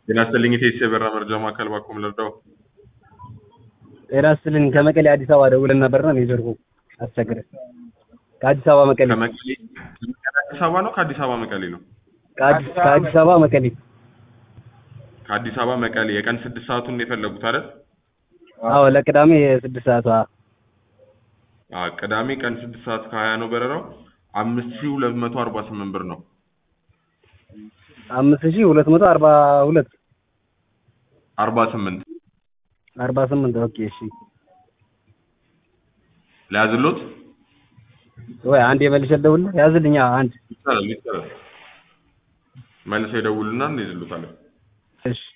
ጤና ይስጥልኝ የቴስ የበራ መረጃ ማዕከል ባኩም ልርዳው። ጤና ይስጥልኝ ከመቀሌ አዲስ አበባ ደውለን ነበርና ኔትወርኩ አስቸገረን። ከአዲስ አበባ መቀሌ ከመቀሌ አዲስ አበባ ነው ከአዲስ አበባ መቀሌ ነው? ከአዲስ ከአዲስ አበባ መቀሌ ከአዲስ አበባ መቀሌ የቀን ስድስት ሰዓቱን ነው የፈለጉት አይደል? አዎ ለቅዳሜ የስድስት ሰዓቷ አዎ ቅዳሜ ቀን ስድስት ሰዓት ከሀያ ነው በረራው። አምስት ሺህ ሁለት መቶ አርባ ስምንት ብር ነው። አምስት ሺህ ሁለት መቶ አርባ ሁለት አርባ ስምንት አርባ ስምንት ኦኬ እሺ ለያዝሎት ወይ አንድ የመልሼ ልደውልልህ ያዝልኛ አንድ ይቻላል ይቻላል። መልሰው ይደውሉና እንይዝሎታለን። እሺ